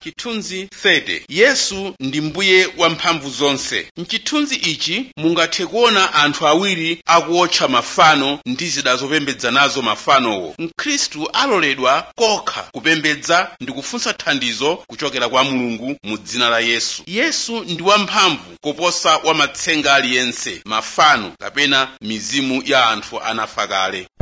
chithunzi 30 yesu ndi mbuye wamphamvu zonse mchithunzi ichi mungathe kuona anthu awiri akuotcha mafano ndi zida zopembedza nazo mafanowo mkhristu aloledwa kokha kupembedza ndi kufunsa thandizo kuchokera kwa mulungu mu dzina la yesu yesu ndi wamphamvu koposa wamatsenga aliyense mafano kapena mizimu ya anthu anafa kale